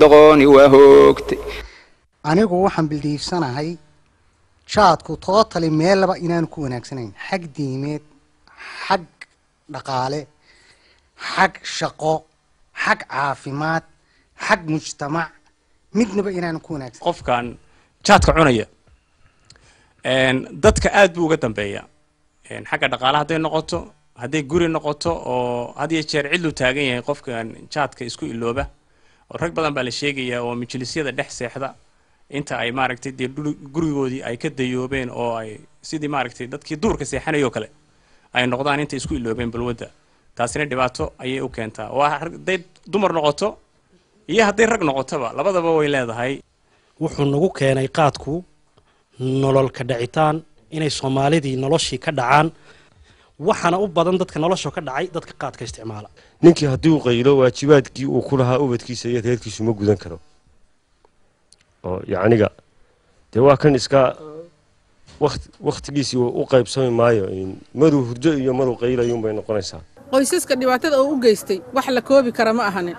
doqooni waa hoogtay anigu waxaan bildiifsanahay jaadku tootali meellaba inaanu ku wanaagsanayn xag diimeed xag dhaqaale xag shaqo xag caafimaad xag mujtamac midnaba inaanu ku wanaagsan qofkan jaadka cunaya dadka aad buu uga dambeeya xagga dhaqaale hadday noqoto hadday guri noqoto oo had iyo jeer cidlu taagan yahay qofkan jaadka isku ilooba oo rag badan baa la sheegayaa oo majlisyada dhex seexda inta ay maaragtay dee gurigoodii ay ka dayoobeen oo ay sidii maaragtay dadkii duurka seexanayoo kale ay noqdaan intay isku iloobeen balwadda taasina dhibaato ayay u keentaa waa hadday dumar noqoto iyo hadday rag noqotoba labadaba way leedahay wuxuu nagu keenay qaadku nolol ka dhacitaan inay soomaalidii noloshii ka dhacaan waxaana u badan dadka nolosha ka dhacay dadka qaadka isticmaala ninkii haddii uu qaylo waajibaadkii uu ku lahaa ubadkiisa iyo reerkiisu ma gudan karo oo yacniga dee waa kan iska wakt wakhtigiisii u qaybsami maayo maruu hurdo iyo maruu qaylayuunbay noqonaysaa qoysaska dhibaatada uu u geystay wax la koobi kara ma ahanin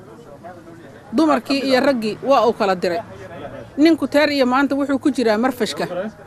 dumarkii iyo raggii waa uu kala diray ninku teer iyo maanta wuxuu ku jiraa marfashka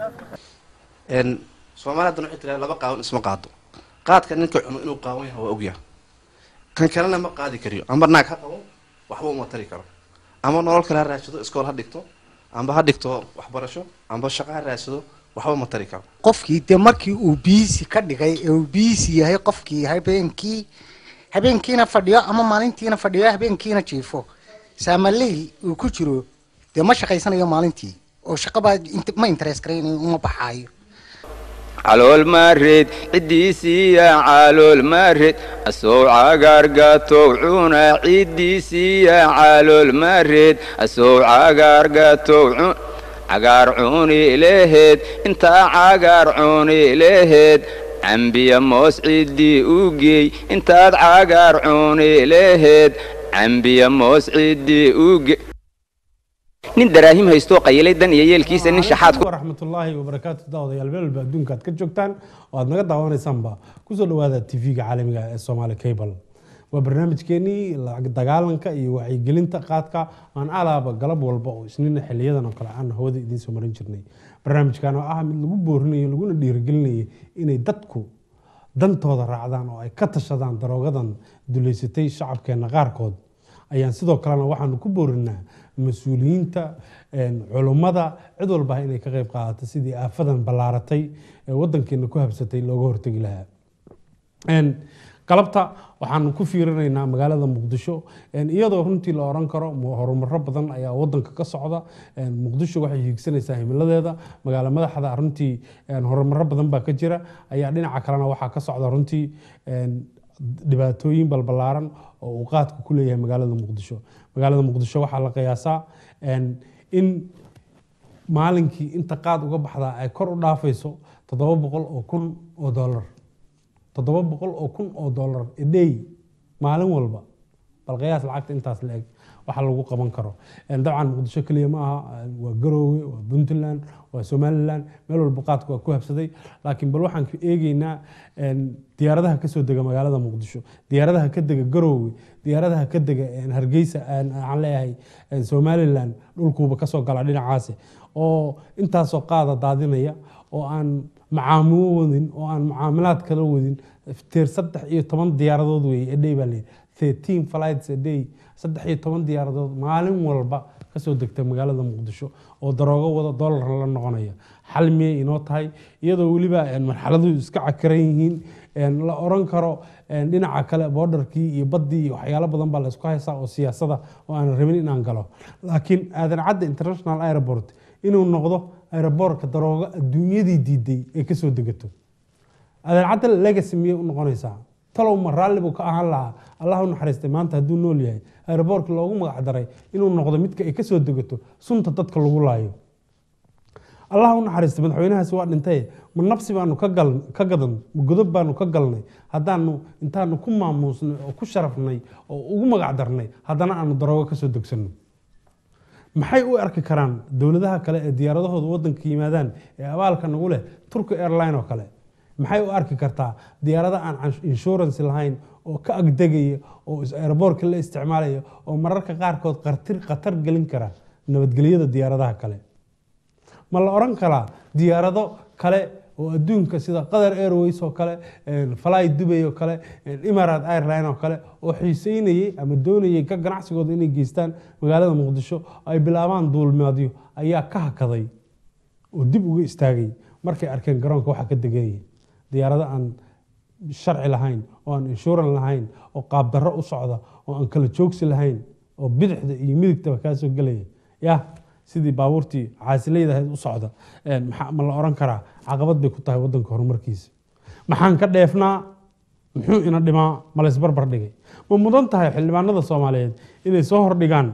soomaalida waxay tiraa laba qaawan isma qaado qaadka ninka cuno inuu qaawan yahay waa ogyaha kan kalena ma qaadi kariyo amba naag ha qabo waxba uma tari karo ama nolol kale ha raadsado iskool ha dhigto amba ha dhigto waxbarasho amba shaqo ha raadsado waxba ma tari karo qofkii dee markii uu biisi ka dhigay ee uu biisi yahay qofkii habeenkii habeenkiina fadhiyo ama maalintiina fadhiyo habeenkiina jiifo saamaleyl uu ku jiro dee ma shaqaysanayo maalintii oo shaqabaa ma interes garaynayo uma baxaayo calool maareed ciddiisiiya calool maareed asow cagaargatow cuna ciddiisiiya calool maareed asow cagaargatow cun cagaar cuni leheed intaa cagaar cuni leheed cambiya moos ciddii u geey intaad cagaar cuni leheed cambiya moos ciddii u geey nin daraahim haystoo qayilay dan iyo yeelkiisa nin shaxaad ku waraxmatullaahi wabarakaatu daawadayaal meel walba adduunka aad ka joogtaan oo aad naga daawanaysaanba kusoo dhawaada tv-ga caalamiga ee somaali cable waa barnaamijkeenii dagaalanka iyo wacyigelinta qaadka aan alaaba galab walba oo isniina xiliyadan oo kale aan hawada idiin soo marin jirnay barnaamijkan oo ah mid lagu boorinayo laguna dhiirigelinayay inay dadku dantooda raacdaan oo ay ka tashadaan daroogadan duleysatay shacabkeena qaarkood ayaan sidoo kalena waxaanu ku boorinaa mas-uuliyiinta culummada cid walba inay ka qayb qaadato sidii aafadan ballaaratay ee wadankeena ku habsatay looga hortegi lahaa galabta waxaanu ku fiirinaynaa magaalada muqdisho iyadoo runtii la oran karo horumaro badan ayaa wadanka ka socda muqdisho waxay hiigsanaysaa himiladeeda magaalo madaxda runtii horumaro badan baa ka jira ayaa dhinaca kalena waxaa ka socda runtii dhibaatooyin balbalaaran oo uu qaadka ku leeyahay magaalada muqdisho magaalada muqdisho waxaa la qiyaasaa in maalinkii inta qaad uga baxdaa ay kor u dhaafayso toddoba boqol oo kun oo dollar toddoba boqol oo kun oo dollar edhey maalin walba bal qiyaas lacagta intaas la eg waxa lagu qaban karo dabcan muqdisho keliya ma aha waa garoowe waa puntland waa somaliland meel walba qaadku waa ku habsaday laakiin bal waxaan eegeynaa diyaaradaha kasoo dega magaalada muqdisho diyaaradaha ka dega garoowe diyaaradaha ka dega hargeysa waxaan leeyahay somaliland dhulkuuba kasoo gala dhinacaasi oo intaasoo qaada daadinaya oo aan macaamilo wadin oo aan mucaamilaad kala wadin teer saddex iyo toban diyaaradood weeye edhey baa leeyahy thirteen flights a day saddex iyo toban diyaaradood maalin walba kasoo degta magaalada muqdisho oo daroogo wada dollar la noqonaya xal miyay inoo tahay iyadoo weliba marxaladuhu iska cakiran yihiin la oran karo dhinaca kale boodarkii iyo baddii iyo waxyaalo badan baa la isku haysaa oo siyaasada oo aan rabin inaan galo laakiin aadan cadda international airport inuu noqdo aeroboortka daroogo adduunyadii diiday ee kasoo degato aadan cadda legacy miyay u noqonaysaa talow ma raalli buu ka ahaan lahaa allah u naxariistay maanta hadduu nool yahay aeroboortka loogu magac daray inuu noqdo midka ay kasoo degato sunta dadka lagu laayo allah u naxariistay madaxweynahaasi waa dhintay ma nabsi baanu ka gadan ma godob baanu ka galnay haddaanu intaanu ku maamuusnay oo ku sharafnay oo ugu magac darnay haddana aanu daroogo kasoo degsanno maxay u arki karaan dowladaha kale ee diyaaradahooda wadanka yimaadaan ee abaalka nagu leh turki airline oo kale maxay u arki kartaa diyaarada aan insurance lahayn oo ka agdegaya oo is- aeroboortka la isticmaalaya oo mararka qaarkood qartir khatar gelin kara nabadgelyada diyaaradaha kale ma la oran karaa diyaarado kale oo adduunka sida qatar airways oo kale een, fly dubay oo kale een, imarate airline oo kale oo xiiseynayay ama doonayay ka ganacsigooda inay geystaan magaalada muqdisho ay bilaabaan duulmaadyo ayaa ka hakaday oo dib uga istaagay markay arkeen garoonka waxa ka degayay diyaarado aan sharci lahayn oo aan inshuran lahayn oo qaabdarro u socda oo aan kala joogsi lahayn oo bidixda iyo midigtaba kaa soo gelaya ya sidii baabuurtii caasilayda ahayd u socda een, maxaa- ma la oran karaa caqabad bay ku tahay wadanka horumarkiisa maxaan ka dheefnaa muxuu ina dhimaa ma laysbarbar dhigay ma mudan tahay xildhibaanada soomaaliyeed inay soo hordhigaan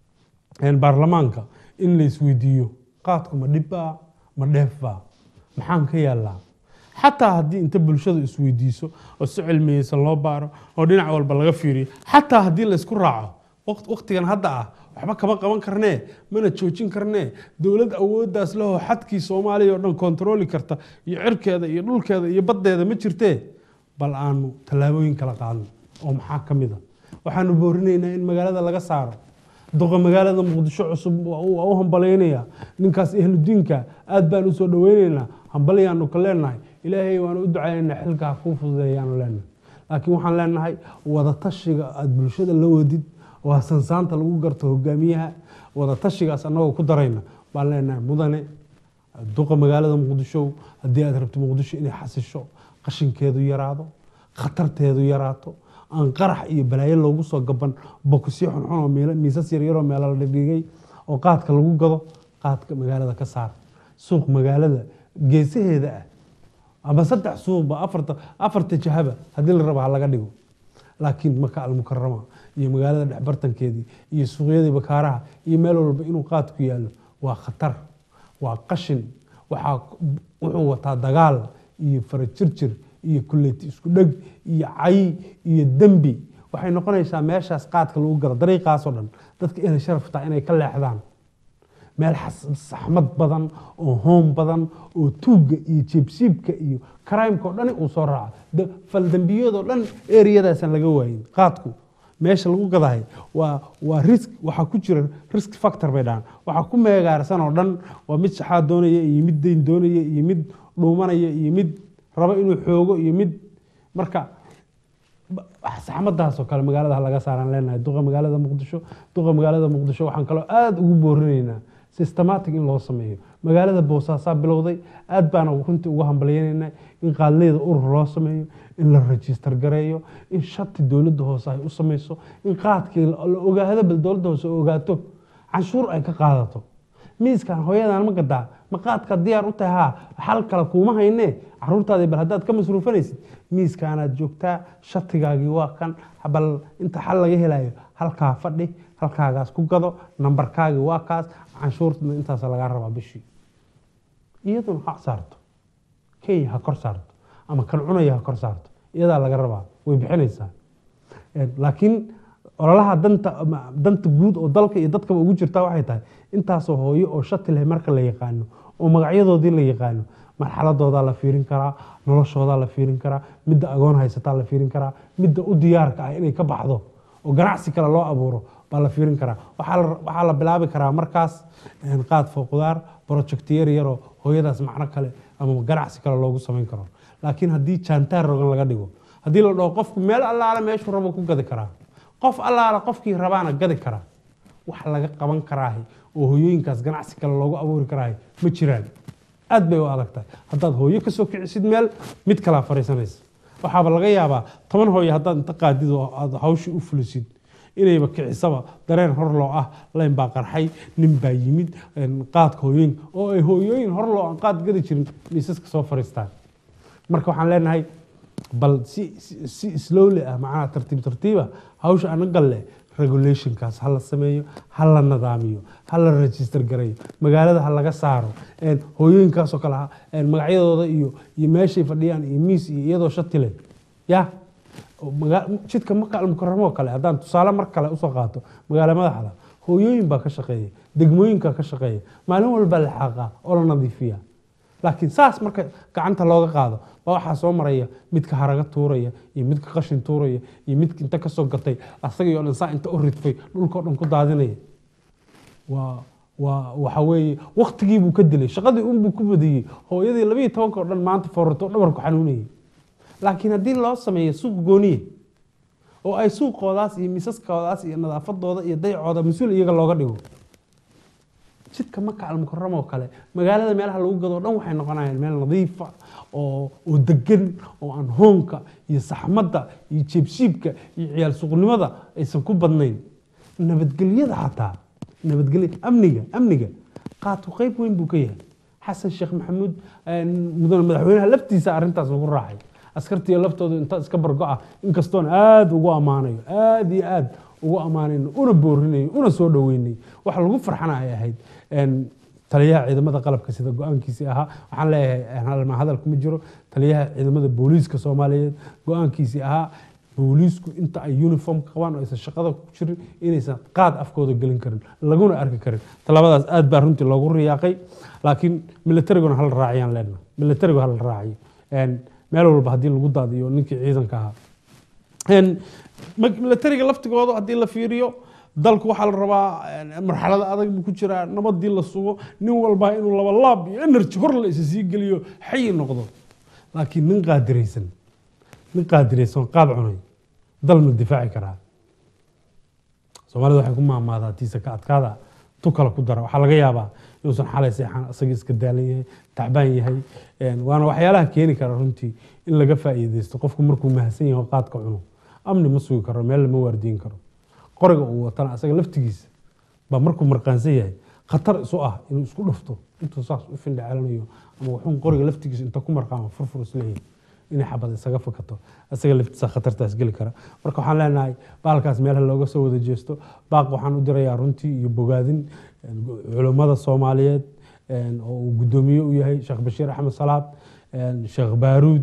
een, baarlamaanka in la isweydiiyo qaadku ma dhibbaa ma dheefbaa maxaan ka yaallaa xataa haddii inta bulshadu isweydiiso oo si cilmiyeysan loo baaro oo dhinac walba laga fiiriyo xataa haddii laysku raaco waqt- waqtigan hadda ah waxba kama qaban karnee mana joojin karnee dowlad awooddaas lehoo xadkii soomaaliya oo dhan kontarooli karta iyo cirkeeda iyo dhulkeeda iyo baddeeda ma jirtee bal aanu tallaabooyin kala qaadno oo maxaa ka mid a waxaanu boorinaynaa in magaalada laga saaro duqa magaalada muqdisho cusub waa u waa u hambalaynayaa ninkaas ehludiinka aad baan usoo dhaweynaynaa hambalyaanu ka leenahay ilaahay waanu u ducaynaynaa xilka ha kuu fududeeyaanu leenahay laakiin waxaan leenahay wadatashiga aad bulshada la wadid waa sansaanta lagu garto hogaamiyaha wadatashigaas annagoo ku darayna baan leenahay mudane duqa magaalada muqdisho haddii aad rabto muqdisho inay xasisho qashinkeedu yaraado khatarteedu yaraato aan qarax iyo balaayo loogu soo gaban bokusyo xunxun oo meelo- miisas yaryaroo meelo la dhigdhigay oo qaadka lagu gado qaadka magaalada ka saar suuq magaalada geesaheeda ah ama saddex suuqba afarta afarta jahaba haddii la rabo ha laga dhigo laakiin maka almukarama iyo magaalada dhexbartankeedii iyo suuqyadii bakaaraha iyo meel walba inuu qaadku yaallo waa khatar waa qashin waxaa wuxuu wataa dagaal iyo farajirjir iyo kuleyti isku dheg iyo cay iyo dembi waxay noqonaysaa meeshaas qaadka lagu galo dariiqaasoo dhan dadka inay sharaftaa inay ka leexdaan meel xas- saxmad badan oo hoon badan oo tuugga iyo jeebsiibka iyo karaymka oo dhani uu soo raaco Da- faldambiyadoo dhan eriyadaasaan laga waayin qaadku meesha lagu gadahay waa waa risk waxaa ku jira risk factor bay dhahaan waxaa ku meegaarsan oo dhan waa mid shaxaad doonaya iyo mid dayn doonaya iyo mid dhuumanaya iyo mid rabo inuu xoogo iyo mid marka saxmadaas oo kale magaalada ha laga saaraan leenahay duqa magaalada muqdisho duqa magaalada muqdisho waxaan kaloo aada ugu boorinaynaa systematic in loo sameeyo magaalada boosaasaa bilowday aad baana runtii ugu hambalyaynaynaa in qaadleyda urur loo sameeyo in la rajistar gareeyo in shati dowladda hoose ay u sameyso in qaadkii la la ogaado bal dowladda hoose oo ogaato canshuur ay ka qaadato miiskan hooyadan ma gadaa ma qaadka diyaar u tahay haa xal kale kuuma haynee caruurtaadii bal haddaad ka masruufanaysid miiskaanaad joogtaa shatigaagii waa kan bal inta xal laga helayo halkaa fadhi halkaagaas ku gado nambarkaagii waa kaas canshuurtana intaas lagaa rabaa bishii iyaduna ha saarto kenya ha kor saarto ama kan cunaya ha kor saarto iyadaa laga rabaa way bixinaysaa Een, laakiin ololaha danta ama danta guud oo dalka iyo dadkaba ugu jirta waxay tahay intaasoo hooyo oo shati leh marka la yaqaano oo magacyadoodii la yaqaano marxaladoodaa la fiirin karaa noloshoodaa la fiirin karaa midda agoon haysataa la fiirin karaa midda u diyaarka ah inay ka baxdo oo ganacsi kale loo abuuro baa la fiirin karaa waxaa la- waxaa la bilaabi karaa markaas een, qaad fooqudaar project yar yaroo hooyadaas macno kale ama ganacsi kale loogu samayn karo laakiin haddii jaantaar rogan laga dhigo haddii la dhaho qofku meel allaale meeshuu rabo ku gadi karaa qof allaale qofkii rabaana gadi karaa wax laga qaban karaahi oo hooyooyinkaas ganacsi kale loogu abuuri karaahi ma jiraan aad bay u adag tahay haddaad hooyo ka soo kicisid meel mid kalaa fariisanaysa waxaaba laga yaabaa toban hooyo haddaad inta qaadid oo aad hawshii u fulisid inayba kicisaba dareen horloo ah layn baa qarxay nin baa yimid een, qaadka hooyooyinka oo ay hooyooyin horloo aan qaad gadi jirin miisaska soo fariistaan marka waxaan leenahay bal si si- si slowly ah macnaha tartiib tartiiba hawsha anagal leh regulationkaas ha la sameeyo ha la nadaamiyo ha la register gareeyo magaalada ha laga saaro een, hooyooyinkaasoo kale ha- een, magacyadooda iyo iyo meeshay fadhiyaan iyo miis iyo iyadoo shati leh ya oo maga- jidka maka almukaramo oo kale haddaan tusaale mar kale usoo qaato magaala madaxda hooyooyin baa ka shaqeeya degmooyinkaa ka shaqeeya maalin walba la xaaqaa oo la nadiifiya laakiin saas marka gacanta looga qaado baa waxaa soo maraya midka haraga tuuraya iyo midka qashin tuuraya iyo midka inta kasoo gatay asagii oo dhan saa inta u ridfay dhulkao dhan ku daadinaya waa waa waxa weeye waktigii buu ka dilay shaqadii unbuu ku badiyey hooyadii labiiyo tobanka oo dhan maanta foorarto dhabarku xanuunayay laakiin haddii loo sameeyo suuq gooniye oo ay suuqoodaas iyo misaskoodaas iyo nadaafadooda iyo dayacooda mas-uul iyaga looga dhigo jidka maka almukaram oo kale magaalada meelaha lagu gado o dhan waxay noqonayaan meel nadiifa oo oo degan oo aan hoonka iyo saxmadda iyo jeebshiibka iyo ciyaal suuqnimada aysan ku badnayn nabadgelyada xataa nabadgelya amniga amniga qaadku qayb weyn buu ka yahay xasan sheekh maxamuud mudane madaxweynaha laftiisa arrintaas ugu raacay askartiiyo laftooda inta iska bargo-ah inkastoon aada ugu ammaanayo aada iyo aada ugu ammaanayno una boorinayo una soo dhaweynay waxa lagu farxana ay ahayd taliyaha ciidamada qalabka sida go-aankiisii ahaa waxaan leeyahay hadal kuma jiro taliyaha ciidamada booliiska soomaaliyeed go-aankiisii ahaa booliisku inta ay uniform qabaan oo aysan shaqada ku jirin inaysan qaad afkooda gelin karin laguna arki karin talabadaas aad baa runtii loogu riyaaqay laakiin militariguna hala raaciyaan leenna militarigu hala raaciyo meel walba haddii lagu daadiyo ninkii ciidanka ahaa militariga laftigooda haddii la fiiriyo dalku waxaa la rabaa marxalada adag buu ku jiraa nabadii la sugo nin walba inuu laba laab iyo energy hor la isa sii geliyo xayi noqdo laakiin nin qaadiraysan nin qaadiraysan qaad cunay dal ma difaaci karaa soomaalida waxay ku maamaadaa tiisa ka adkaada tu kale ku dara waxaa laga yaabaa inuusan xalay seexan isagii iska daalan yahay tacbaan yahay waana waxyaalaha keeni kara runtii in laga faa'iidaysto qofku markuu mahadsan yahay oo qaadka cuno amni ma sugi karo meel lama waardiin karo qoriga uu watana asaga laftigiisa baa markuu marqaansan yahay khatar isu ah inuu isku dhufto intuu saas u findhacelanayo ama wuxuun qoriga laftigiisa inta ku marqaama furfur isleeyahay inay xabad isaga fakato isaga laftiisa khatartaas geli kara marka waxaan leenahay baalkaas meelaha looga soo wada jeesto baaq waxaan u dirayaa runtii iyo bogaadin culummada soomaaliyeed oo uu guddoomiye u yahay sheekh bashiir axmed salaad sheekh baaruud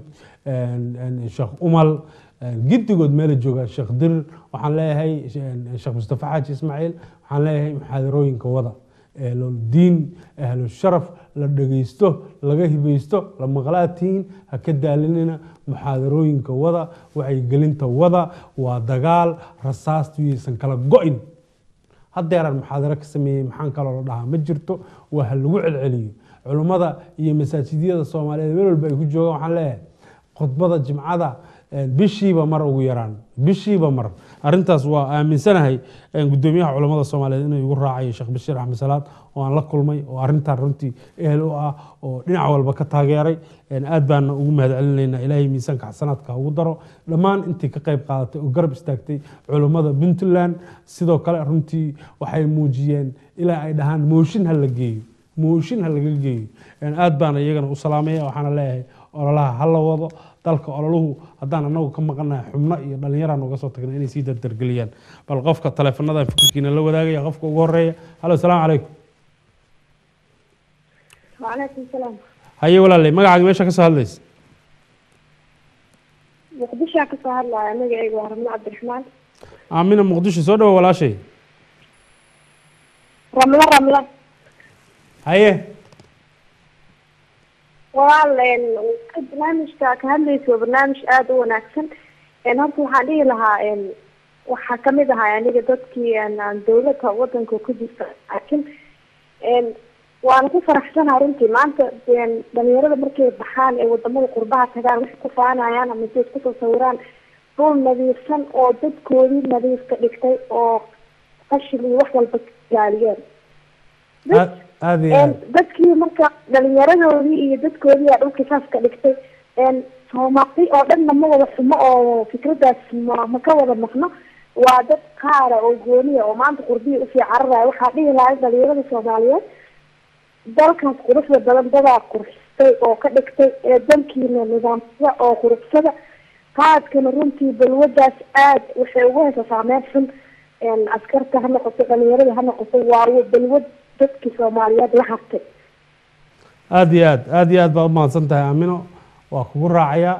sheekh umal giddigood meela joogaan sheekh dirir waxaan leeyahay sheekh mustafa xaaji ismaaciil waxaan leeyahay muxaadarooyinka wada diin ahlu sharaf la dhegaysto laga hibaysto la maqlaatiin ha ka daalinina muxaadarooyinka wada wacyigelinta wada waa dagaal rasaastu yaysan kala go-in haddeeraan muxaadaro ka sameeyey maxaan kaloo la dhahaa ma jirto waa ha lagu celceliyo culummada iyo masaajidyada soomaaliyeed meel walba ay ku joogaan waxaan leeyahay khudbada jimcada bishiiba mar ugu yaraan bishiiba mar arintaas waa aaminsanahay gudoomiyaha culamada soomaaliyeed inuu igu raacayo sheekh bashiir axmed salaad oo aan la kulmay oo arintan runtii ehel u ah oo dhinac walba ka taageeray aad baana ugu mahad celinaynaa ilaahay miisaanka xasanaadka ugu daro dhammaan intii ka qayb qaadatay oo garab istaagtay culummada puntland sidoo kale runtii waxay muujiyeen ilaa ay dhahaan mooshin ha la geeyo mooshin ha laga geeyo aad baana iyagana u salaamaya waxaana leeyahay ololaha ha la wado dalka ololuhu haddaan anagu ka maqanahay xubno iyo dhallinyaraan uga soo tagna inay sii dardargeliyaan bal qofka taleefonadan fikirkiina la wadaagaya qofka ugu horeeya halo asalaamu calaykum وعليكم السلام haye walaaley magacaaga meesha ka soo hadlaysa muqdishoa ka soo hadlaya magacaygu waa ramlo cabdiraxmaan aamina muqdisho soo dhawo walaashay ramlo ramlo haye walaal een, barnaamijka ka hadlaysa waa barnaamij aada u wanaagsan een, horta waxaan dhihi lahaa een, waxaa kamid ahaa aniga dadkii een, aan dawladda wadanka ku jirta laakiin een, waana ku faraxsanaha runtii maanta een, dhalinyarada markay baxaan ee wadamada qurbaha tagaan waxay ku faanayaan ama siay kusoo sawiraan dhul nadiifsan oo dadkoodii nadiif ka dhigtay oo qashin iyo wax walba ilaaliyeen aad aad iyo aad dadkii marka dhalinyaradoodii iyo dadkoodii aa dhulka saas ka dhigtay soomaali oo dhanna ma wada xumo oo fikradaas ma ma ka wada maqno waa dad qaara oo gooniya oo maanta qurbiya usii cararaya waxaa dhihi lahay dhalinyarada soomaaliyeed dalkaas quruxda badan dadaa qurxistay oo ka dhigtay ee dalkiina nidaamsada oo quruxsada qaadkana runtii balwadaas aad waxay ugu haysaa saameyn xun askarta ha noqoto dhalinyarada ha noqoto waa balwad dadkii soomaaliyeed la hartay aad iyo aad aad iyo aad baad u mahadsan tahay aamino waa kugu raacayaa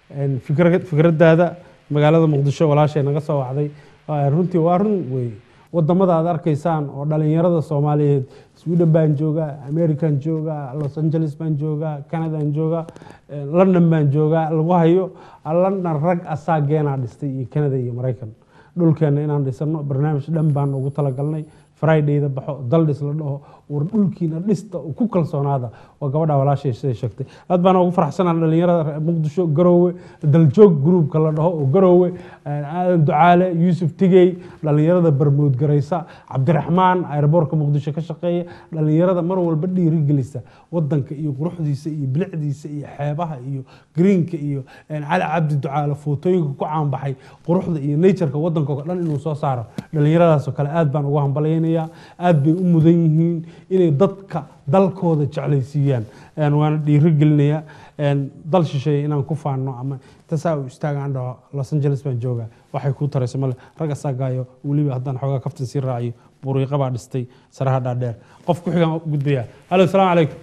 fikra fikraddaada magaalada muqdisho walaashay naga soo wacday Waa runtii waa run wey wadamada aad arkaysaan oo dhalinyarada soomaaliyeed sweden baan joogaa american joogaa los angeles baan joogaa canadaan joogaa eh, london baan joogaa lagu hayo london rag asaageenaa dhistay iyo canada iyo maraykan dhulkeena inaan dhisano barnaamij dhan baan ugu talagalnay fridayda baxo daldhis la dhaho war dhulkiina dhista oo ku kalsoonaada waa gabadha walaashay siday sheegtay aad baan ugu faraxsanaa dhalinyarada reer muqdisho garoowe daljoog gruubka la dhaho oo garoowe aadan ducaale yuusuf tigey dhalinyarada barmood garaysa cabdiraxmaan aeroboorka muqdisho ka shaqeeya dhalinyarada mar walba dhiirigelisa wadanka iyo quruxdiisa iyo bilicdiisa iyo xeebaha iyo greenka iyo cali cabdi ducaale footooyinka ku caanbaxay quruxda iyo natureka wadanka oo dhan inuu soo saaro dhalinyaradaasoo kale aad baan ugu hambalyaynayaa aad bay u mudan yihiin inay dadka dalkooda jeclaysiiyaan Een, waana dhiirigelinayaa Een, dal shisheeye inaan ku faanno ama tasaa u istaagaan dhaho los angeles baan joogaa waxay kuu taraysa male rag asaagaayo weliba haddaan xoogaa kaftan sii raaciyo buriiqa baa dhistay saraha dhaadheer qof ku xigaan u gudbaya halo salaamu calaykum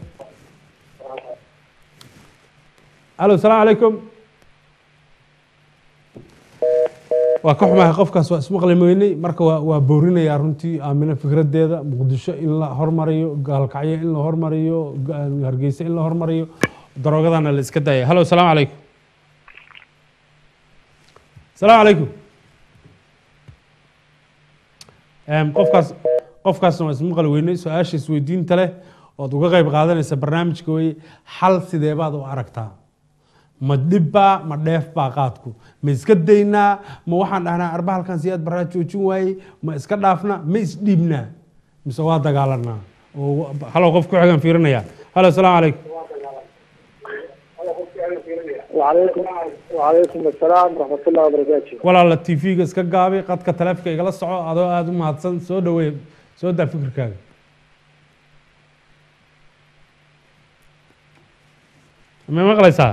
halo salaamu calaykum waa ka xumahay qofkaas waa ismaqli weynay marka waa waa boorinayaa runtii aamino fikradeeda muqdisho in la hormariyo gaalkacyo in la hormariyo ga- hargeysa in la hormariyo daroogadana la iska daaya halo salaamu calaykum salaamu calaykum Em, qofkaas qofkaasna waa ismaqli weynay su-aasha isweydiinta leh ood uga qayb qaadanaysa barnaamijka weye xal sidee baad u aragtaa ma dhibbaa ma dheefbaa qaadku ma iska daynaa ma waxaan dhahnaa arba halkan siyaad baraa joojin waayey ma iska dhaafnaa ma isdhiibnaa mise waa dagaalanaa oo halo qof ku xigan fiirinaya halo asalaamu calaykum وعليكم وعليكم السلام ورحمة الله وبركاته walaala t v-ga iska gaabi qadka taleefka igala soco adoo aada u mahadsan soo dhaweey soo daa fikirkaaga ma maqlaysaa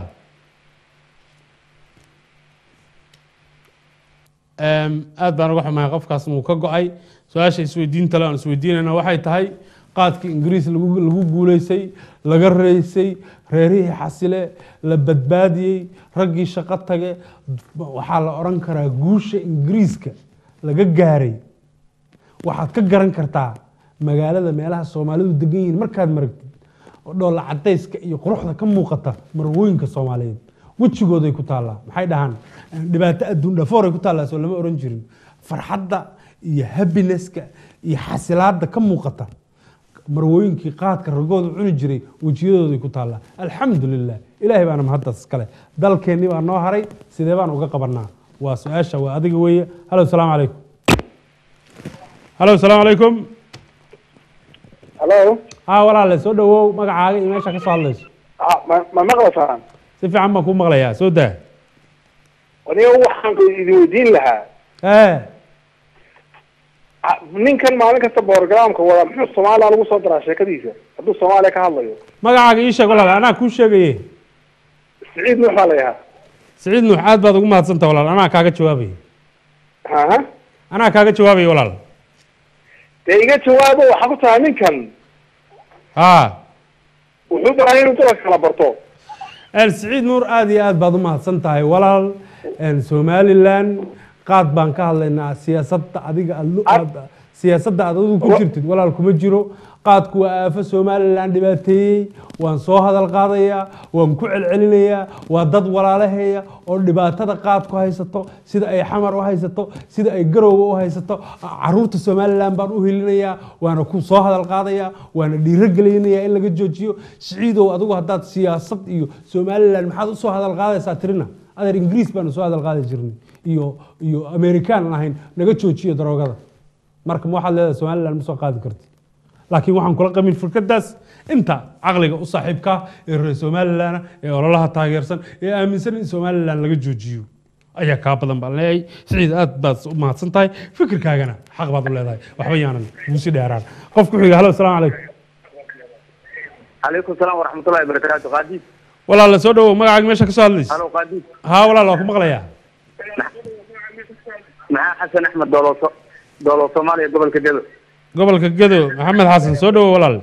Em, aad baan uga xumahay qofkaas muu ka go-ay su-aasha isweydiinta le aan isweydiinayna waxay tahay qaadkii ingiriis lagu lagu guuleysay laga reysay reerihii xasile la badbaadiyey raggii shaqo tage waxaa la odhan karaa guusha ingiriiska laga gaaray waxaad ka garan kartaa magaalada meelaha soomaalidu degan yihiin markaad maragtid oo dhoolla cadayska iyo quruxda ka muuqata marwooyinka soomaaliyeed wejigooday ku taallaa maxay dhahaan dhibaato adduun dhafooray ku taallaa soo lama oran jirin farxadda iyo habineska iyo xasilaadda ka muuqata marwooyinkii qaadka ragooda cuni jiray wejiyadooday ku taallaa alxamdu lilah ilaahay baana mahaddaas iskale dalkeennii baa noo haray sidee baan uga qabanaa waa su-aasha waa adiga weeye halo salaamu calaykum halo salaamu calaykum هلو haa walaale soo dhawow magacaaga iyo meesha ka soo hadlayso ما ما مقلصان si fiican baan kuu maqlayaa soo daa aniga waxaan idin weydiin lahaa ee a- ninkan maalin kasta borogramka wada muxuu soomaaliya lagu soo daraa sheekadiisa hadduu soomaaliya ka hadlayo magacaaga ii sheeg walaal anaa kuu sheegaye siciid nuux baa la yahaa siciid nuux aad baad ugu mahadsanta walaal anaa kaaga jawaabaya aha anaa kaaga jawaabaya walaal dee iga jawaabo waxaa ku tahay ninkan haa wuxuu baahay inuu dadka kala barto een siciid nuur aad iyo aad baad u mahadsan tahay walaal een somalilan qaad baan ka hadlaynaa siyaasadda adiga aad lu- aad- siyaasadda aad adigu ku jirtid walaal kuma jiro qaadku waa aafo somalilan dhibaateeyey waan soo hadal qaadayaa waan ku celcelinayaa waa dad walaalahaya oo dhibaatada qaadku haysato sida ay xamar u haysato sida ay garowga u haysato caruurta somalilan baan u helinayaa waana ku soo hadal qaadayaa waana dhiirogelinayaa in laga joojiyo siciidow adigu haddaad siyaasad iyo somalilan maxaad usoo hadal qaadaysaa tirina adeer ingiriis baanu soo hadal qaadi jirnay iyo iyo amerikaan aan ahayn naga joojiyo daroogada marka ma waxaad leedahay somalilan ma soo qaadi karti laakiin waxaan kula qabin fikraddaas inta caqliga u saaxiibka ah ee reer somalilan ee ololaha taageersan ee aaminsan in somalilan laga joojiyo ayaa kaa badan baan leeyahay siciid aad baad u mahadsan tahay fikirkaagana xaq baad u leedahay waxba yaanan guusi dheeraan qof ku xiga halo asalaamu calaykum عليكم السلام ورحمة الله وبركاته قاديس walaala soo dhawow magacaaga meesha ka soo hadlaysa هلو قاديس haa walaal waa ku maqlayaa مع حسن أحمد دولو دولو صوماليا قبل كده gobolka gedo maxamed xasan soo dhawow walaal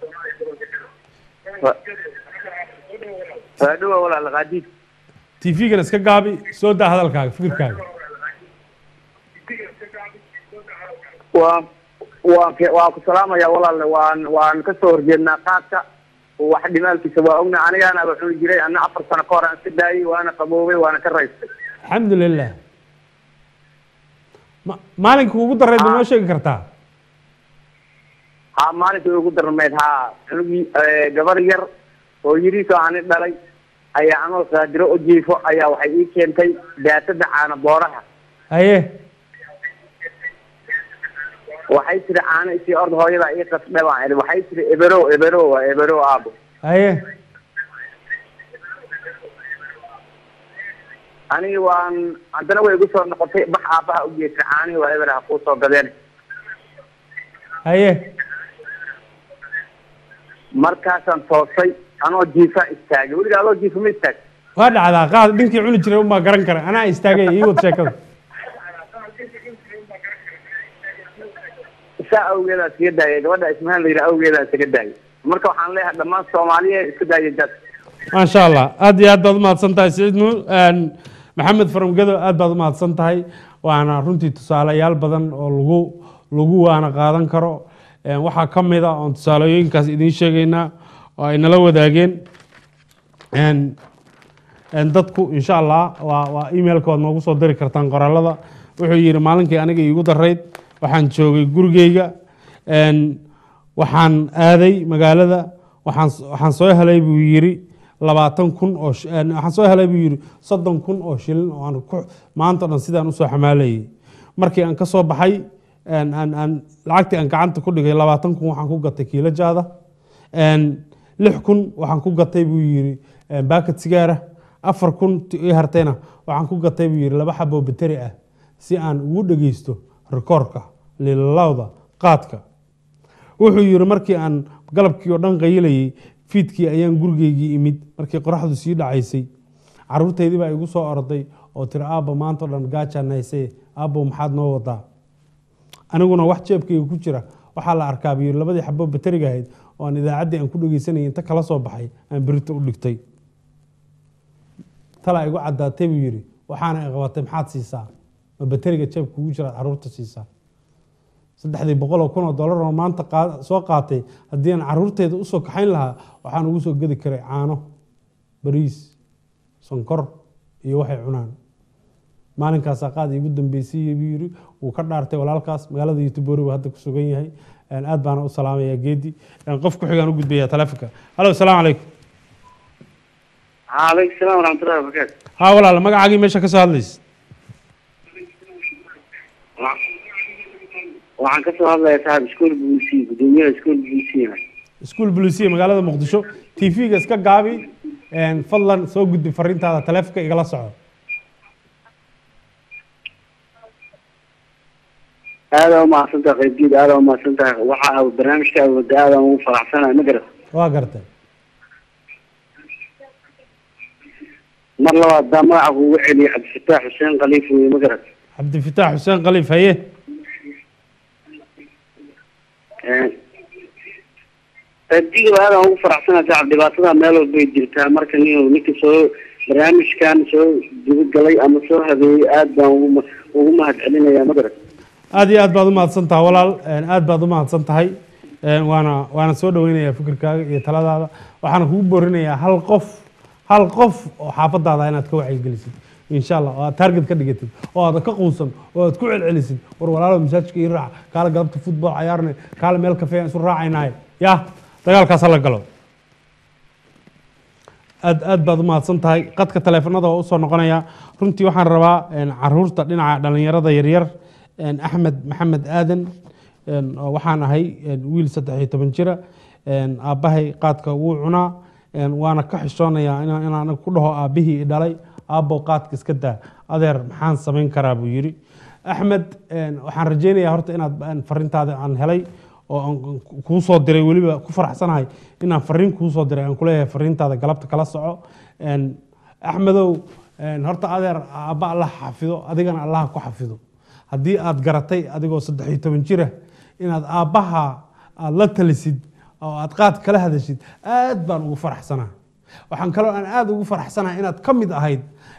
فدوا ولا قاديس tv-gana iska gaabi soo daa hadalkaaga fikirkaaga waa waan ke- waan ku salaamaya walaalle waan waan kasoo horjeednaa qaadka wax dhimaalkiisa waa ogna anigaana wuxuu jiray ana afar sano ka hor aan iska daayay waana qaboobay waana ka raystay alxamdu lilah Ma- maalinka ugu dareed ma noo sheegi kartaa ha maalinkii ugu darmeed ha cunugii eh, gabar yar oo yiriisoo ani dhalay ayaa anoo saadiro u jiifo ayaa waxay ii keentay daatada caana booraha haye waxay tiri caano isii ord hooyada ii qasdhe baan idhi waxay tiri eberow eberow waa eberow aabo haye anigi waan haddana way igu soo noqotay bax aabbaha u geesay caanihii waa eber ha kuu soo gadeen haye markaasaan toosay anoo jiifaa istaagay weligaa adoo jiifa ma istaag waa dhacdaa qaad dhinkii cuni jiray unbaa garan kara anaa istaagay ii wad sheekada saa awgeedaa iskaga daayay gabadha ismahaan la yidhaha awgeedaa iskaga daayay marka waxaan leeyahay dhammaan soomaaliya iska daaya jad maasha allah aad iyo aad baad umahadsan tahay siciid nuur maxamed faramgedo aad baad umahadsan tahay waana runtii tusaalayaal badan oo lagu lagu waana qaadan karo Een, waxaa ka mid a oon tusaalooyinkaas idiin sheegaynaa oo ay nala wadaageen Een, een, dadku insha allah waa waa emailka waad noogu soo diri kartaan qoraalada wuxuu yidhi maalinkii aniga iigu darayd waxaan joogay gurigeyga Een, waxaan aaday magaalada waxaan waxaan soo helay buu yidhi labaatan kun oo shi- een, waxaan soo helay buu yidhi soddon kun oo shilin oo aan ku maanta o dhan sidaan usoo xamaalayay markii aan ka soo baxay een, aan aan lacagtii aan gacanta ku dhigay labaatan kun waxaan ku gatay kiilo jaada Een, lix kun waxaan ku gatay buu yidhi een, baakad sigaara afar kun ti ii hartayna waxaan ku gatay buu yidhi laba xabo bateri ah si aan ugu dhegeysto rikoorka lilalawda qaadka wuxuu yidhi markii aan galabkii oo dhan qayilayay fiidkii ayaan gurigeygii imid markii qoraxdu sii dhacaysay caruurtaydii baa igu soo orday oo tiri aabba maanta oo dhan gaajaan haysay aabbo maxaad noo wadaa aniguna wax jeebkayga ku jira waxaa la arkaa buu yidhi labadii xabo bateriga ahayd oo aan idaacaddii aan ku dhegeysanayay inta kala soo baxay aan berito u dhigtay talaa igu caddaatay buu yidhi waxaana i qabatay maxaad siisaa ma bateriga jeebka kugu jiraad caruurta siisaa saddexdii boqol oo kun oo dollar oo maanta qaa- soo qaatay haddii aan caruurteeda usoo kaxayn lahaa waxaan ugu soo gedi karay caano bariis sonkor iyo waxay cunaan maalinkaasaa qaad iigu dambeysay buu yidhi wuu ka dhaartay walaalkaas magaalada youtubori buu hadda ku sugan yahay Een, aad baana u salaamayaa geedi Een, qof ku xigaan u gudbaya taleefonka halo asalaamu calaykum calaykum salaam waraxmatullahi wabarakaatu haa walaal magacaagii meesha ka soo hadlaysa waxaan kasoo hadlayaa saaxib iskuol b c gudoomiyaha iskuol b c iskuul bulisiya magaalada muqdisho tv-ga iska gaabi Een, fadlan soo gudbi fariintaada taleefonka igala soco aada umahadsan tahay qaybgeed aada umahadsan tahay waxa aa barnaamijka awooda aada ugu faraxsanahay ma garat waa gartay mar labaad daa magaca kugu celiya cabdifataax xuseen khaliif weye ma garat cabdifitaax xuseen khaliif haye qaybdiga aada ugu faraxsanahay saaxib dhibaatada meel walbay jirtaa marka nin ninka soo barnaamijkan soo gudagalay ama soo habeeyey aada baan ugu ugu mahad celinayaa ma garat aad iyo aad baad u mahadsan tahay walaal Een, aad baad u mahadsan tahay Een, waana waana soo dhaweynayaa fikirkaaga iyo taladaada waxaana kugu boorinayaa hal qof hal qof oo xaafadaada inaad ka wacyigelisid insha allah oo aad target ka dhigatid oo aad ka quusan oo aad ku celcelisid war walaalo masaajidka ii raac kaala galabta football cayaarne kaala meel kafee aan isu raacaynahay ya dagaalkaas hala galo aad aad baad u mahadsan tahay qadka taleefanada waa usoo noqonaya runtii waxaan rabaa een, caruurta dhinaca dhalinyarada yaryar een, axmed maxamed aadan een, oo waxaan ahay een, wiil saddex iyo toban jira een, aabbahay qaadka wuu cunaa een, waana ka xishoonayaa inaan inaan ku dhaho aabbihii i dhalay aabbow qaadka iska daa adeer maxaan samayn karaa buu yidhi axmed een, waxaan rajaynayaa horta inaad een, fariintaada aan helay oo aan kuu soo diray weliba ku faraxsanahay inaan fariin kuu soo diray aan kuleeyahay fariintaada galabta kala soco Een, axmedow een, horta adeer aabba allah xafido adigana allah ku xafido haddii aad garatay adigoo saddex iyo toban jira inaad aabbaha aad la talisid oo aad qaad kala hadashid aad baan ugu faraxsanaa waxaan kaloo aan aad ugu faraxsanahay inaad ka mid ahayd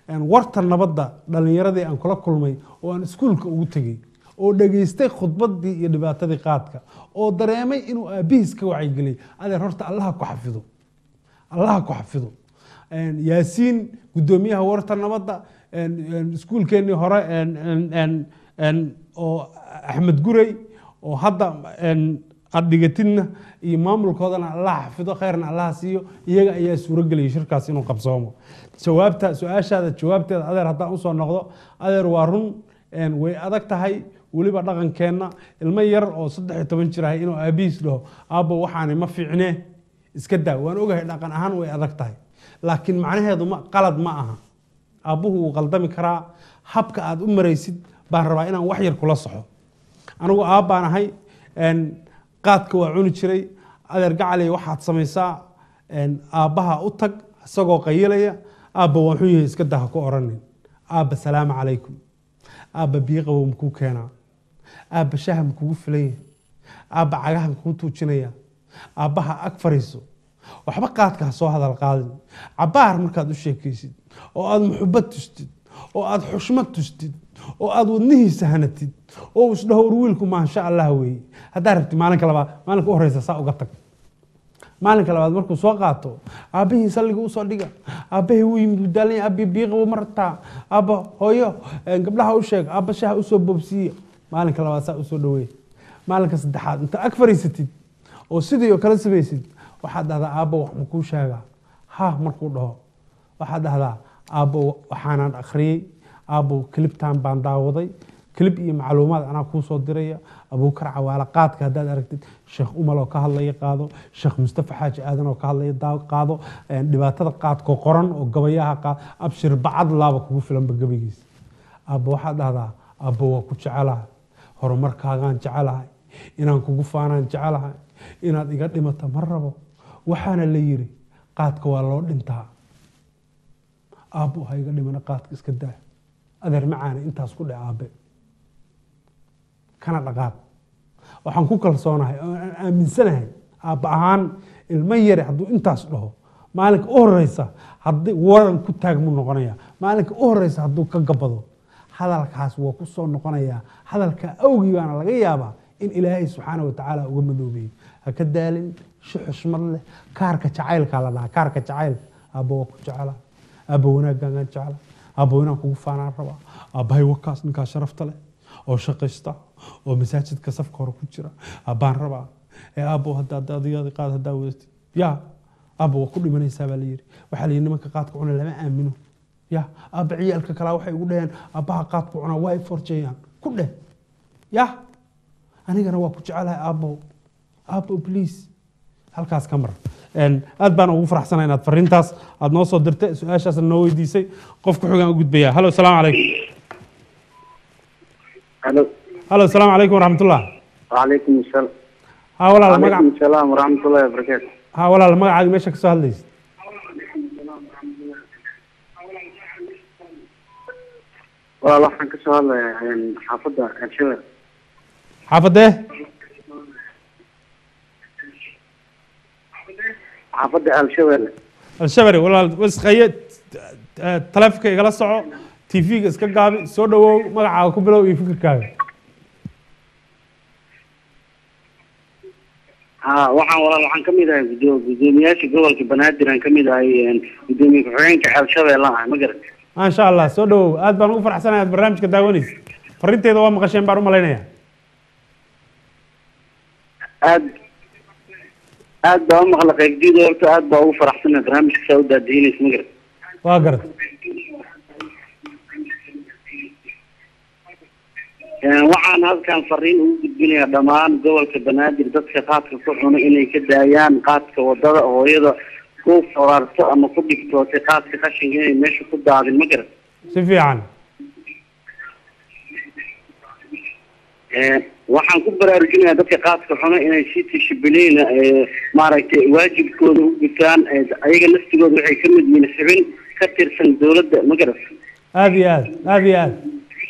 een, warta nabadda dhallinyaradii aan kula kulmay oo aan iskuulka ugu tegey oo dhageystay khudbaddii iyo dhibaatadii qaadka oo dareemay inuu aabihiis ka wacyigeliyay adeer horta allaha ku xafido allaha ku xafido Een, yaasiin guddoomiyaha warta nabadda een, een, iskuulkeennii hore een, een, een, een, oo axmed gurey oo hadda een, aad dhigatidna iyo maamulkoodana allah xafido khayrna allah siiyo iyaga ayaa suurageliyay shirkaas inuu qabsoomo jawaabta su-aashaada jawaabteeda adeer haddaan usoo noqdo adeer waa run een, way adag tahay weliba dhaqankeenna ilmo yar oo saddex iyo toban jir ahay inuu aabihiis dhaho aabbo waxaani ma fiicnee iska daa waan ogahay dhaqan ahaan way adag tahay laakiin macnaheedu ma qalad ma aha aabbuhu wuu qaldami karaa habka aad u maraysid baan rabaa inaan wax yar kula soxo anigu aabbaan ahay een, qaadka waa cuni jiray adeer gacaley waxaad samaysaa een, aabbaha u tag isagoo qayilaya aabba waa xun yahay iska daha ku oranin aabba salaamu calaykum aabba biyo qabow makuu keenaa aabba shaha makugu filan yahay aabba cagaha makuu tuujinaya aabbaha ag fariiso waxba qaadka ha soo hadal qaadin cabaar markaad u sheekaysid oo aad muxubad tustid oo aad xushmad tustid oo aad wadnihiisa hanatid oo isdhaho war wiilku maasha allah weeye haddaa rabti maalinka labaad maalinka u horeysa saa uga tag maalinka labaad markuu soo qaato aabbihii salliga usoo dhiga aabbahii wuu yimid wuu daalan yahay aabbi biiqabo ma rabtaa aabba hooyo eh, gabdhaha u sheeg aabba shaha usoo boobsiiya maalinka labaad saa usoo dhaweey maalinka saddexaad inta ag fariisatid oo sidii oo kale samaysid waxaad dhahdaa aabbo wax makuu sheegaa ha markuu dhaho waxaad dhahdaa aabbo waxaanaan akhriyey aabbo kilibtan baan daawaday kilib iyo macluumaad anaa kuu soo diraya abuukar cawaale qaadka haddaad aragtid sheekh umal oo ka hadlaya qaado sheekh mustafa xaaji aadan oo ka hadlaya daa- qaado een, dhibaatada qaadko qoran oo gabayaha qaad abshir bacad laaba kugu filanba gabaygiisa aabbo waxaad dhahdaa aabbo waa ku jecelahay horumarkaagaan jecelahay inaan kugu faanaan jecelahay inaad iga dhimata ma rabo waxaana la yiri qaadka waa loo dhintaa aabbo ha iga dhimana qaadka iska daa adeer macaana intaas ku dhe aabe kana dhaqaaq waxaan ku kalsoonahay oo aan aaminsanahay aabba ahaan ilmo yare hadduu intaas dhaho maalinka u horeysa haddii waran ku taagmu noqonaya maalinka u horeysa hadduu ka gabado hadalkaas waa ku soo noqonayaa hadalka awgii baana laga yaabaa in ilaahay subxaana watacaala uga madoobeeyo ha ka daalin si xushmad leh kaarka jacaylkaa la dhahaa kaarka jacaylka aabba waa ku jecela aabba wanaagaagaan jecela aabba inaan kugu faanaan rabaa aabbahay wakaas ninkaa sharafta leh oo shaqaysta oo masaajidka safka hore ku jira abbaan rabaa ee aabbo haddaad adigaadi qaad haddaa wadatid ya aabba waa ku dhimanaysaa baa layidhi waxaa layidhi nimanka qaadka cuna lama aamino ya aabba ciyaalka kalaa waxay ugu dhaheen aabbaha qaadku cunaa waa ay forjeeyaan ku dheh ya anigana waa ku jecelahay aabbo aabbo please halkaas ka mar Een, aad baan ugu faraxsanahay inaad fariintaas aad noo soo dirtay su-aashaasna noo weydiisay qofka xogaan u gudbaya halo salaamu calaykum halo halo salaamu calaykum waraxmatullah وعليكم السلام ha walaal وعليكم magac السلام ورحمة الله وبركاته ha walaal magacaaga meesha ka soo hadlaysa والله waxaan ka soo hadlayaa xaafadda Elshabeelle xaafadee xaafadda Elshabeelle al-shabari walaal wasqaye taleefonka igala soco tv-ga iska gaabi soo dhawow magacaaga ku bilow iyo fikirkaaga ha waxaan walaal waxaan ka mid ahay gudo- guddoomiyaasha gobolka banaadir aan ka mid ahay een, guddoomiye ku-xigeenka Elshabeelle ah ma garat maasha allah soo dhawow aad baan ugu faraxsanahay aad barnaamijka daawanaysa fariinteeda waa maqasheen baan u malaynaya aad aad baa u maqla qaybdiida horta aad baa ugu faraxsanahay barnaamijka saa u daadihinaysa ma garat waa garad Een, waxaan halkan fariin ugu gudbinayaa dhammaan gobolka banaadir dadka qaadka ku cuna inay ka daayaan qaadka wadada hooyada ku foraarto ama ku dhigtootay qaadka qashinka inay meesha ku daadin ma garat si fiican Een, waxaan ku baraarujinayaa dadka qaadka xuna inay si tishibiliina maaragtay waajibkooda u gutaan ee ayaga laftigooda waxay ka mid yihiin xubin ka tirsan dowladda ma garat aad iyo aad aad iyo aad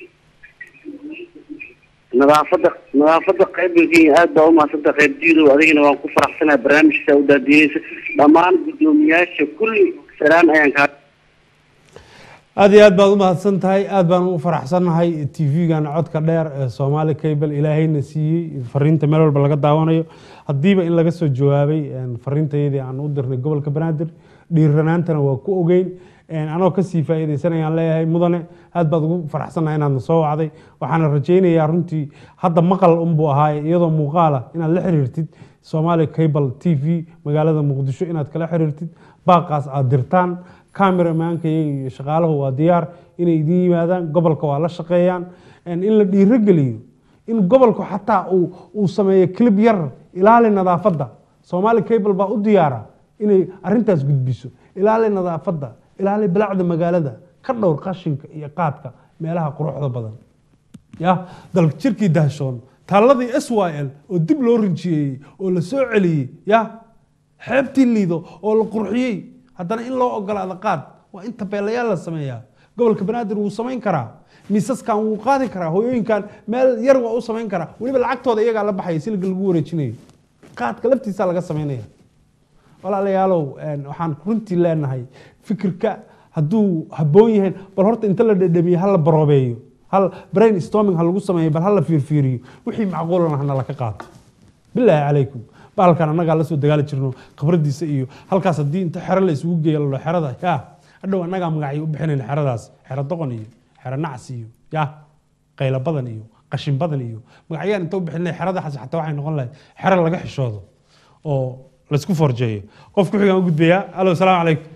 nadaafadda nadaafadda qaybgalkiina aad baa umahadsanta qaybdiidow adigana waan ku faraxsanahay barnaamijka u daadiinaysa dhammaan guddoomiyaasha kulli salaan ayaan kaa aad iyo aad baad u mahadsan tahay aad baan u faraxsannahay t v-gan codka dheer ee soomaali cable ilaahayna siiyey fariinta meel walba laga daawanayo haddiiba in laga soo jawaabay fariintayadii aan u dirnay gobolka banaadir dhiiranaantana waa ku ogeyn anoo kasii faa'iidaysanayaan leeyahay mudane aad baad ugu faraxsannahay inaadna soo wacday waxaana rajaynayaa runtii hadda maqal unbuu ahaaye iyadoo muuqaala inaad la xiriirtid soomaali cable t v magaalada muqdisho inaad kala xiriirtid baaqaas aad dirtaan cameramanka iyaga iyo shaqaalahu waa diyaar inay idin yimaadaan gobolka waa la shaqeeyaan in la dhiirogeliyo in gobolku xataa uu sameeyo clib yar ilaali nadaafadda soomaali cable baa u diyaara inay arintaas gudbiso ilaali nadaafadda ilaali bilacda magaalada ka dhowr qashinka iyo qaadka meelaha quruxda badan ya dalka jirkii dahshoon taalladii s y l oo dib loo rinjiyeeyey oo la soo celiyey ya xeebtii liido oo la qurxiyey haddana in loo ogolaado qaad waa in tabeelayaal la sameeyaa gobolka banaadir wuu samayn karaa miisaskan wuu qaadi karaa hooyooyinkan meel yar waa u samayn karaa weliba lacagtooda iyagaa la baxaya siliga lagu wareejinayo qaadka laftiisa laga samaynaya walaalayaalow waxaan runtii leenahay fikirka hadduu habboon yahay bal horta inta la dhedhamiyo ha la baroobeeyo hal brain storming ha lagu sameeyo bal ha la fiirfiiriyo wixii macquulana hana laka qaato bilaahi calaykum bahalkan annagaa la soo dagaali jirno khibradiisa iyo halkaas haddii inta xero la isugu geeya lalo xerada ya hadhow annagaa magacay u bixinayna xeradaas xero doqon iyo xero nacsi iyo ya qaylo badan iyo qashin badan iyo magacyaan inta u bixinay xerada xas xataa waxay noqon lahayd xero laga xishoodo oo laisku forjeeyo qof ku xigaan u gudbayaa alo asalaamu calaykum